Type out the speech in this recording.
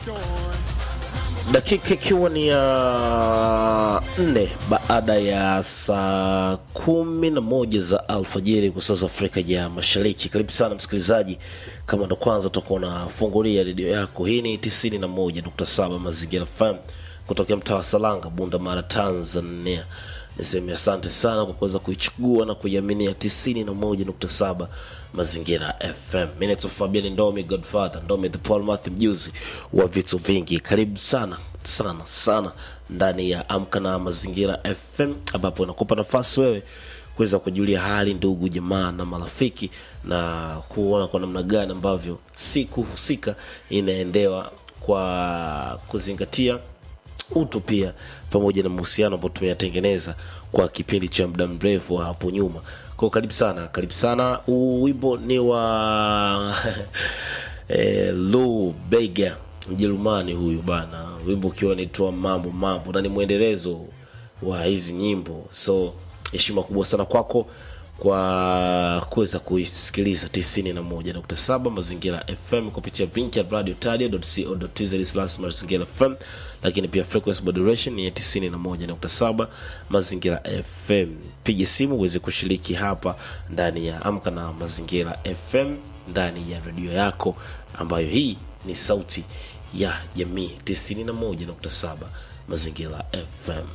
dakika ikiwa ni ya nne baada ya saa kumi na moja za alfajiri kwa saa za Afrika ya Mashariki. Karibu sana msikilizaji, kama ndo kwanza utakuwa unafungulia redio yako, hii ni 91.7 Mazingira FM kutokea mtaa wa Salanga, Bunda Mara, Tanzania. Niseme asante sana kwa kuweza kuichukua na kuiaminia 91.7 Mazingira FM. Mimi naitwa Fabian Ndomi, Godfather Ndomi, the Paul Matthew, mjuzi wa vitu vingi. Karibu sana sana sana ndani ya Amka na Mazingira FM, ambapo nakupa nafasi wewe kuweza kujulia hali ndugu jamaa na marafiki na kuona kwa namna gani ambavyo siku husika inaendewa kwa kuzingatia utu pia pamoja na mahusiano ambayo tumeyatengeneza kwa kipindi cha muda mrefu hapo nyuma kwao karibu sana karibu sana huu wimbo ni wa eh, Lou Bega mjerumani huyu bana wimbo ukiwa naitwa mambo mambo na ni mwendelezo wa hizi nyimbo so heshima kubwa sana kwako kwa kuweza kuisikiliza 91.7 mazingira fm kupitia link ya radio tadia.co.tz mazingira fm lakini pia frequency modulation ni ya 91.7 mazingira fm piga simu uweze kushiriki hapa ndani ya amka na mazingira fm ndani ya redio yako ambayo hii ni sauti ya jamii 91.7 mazingira fm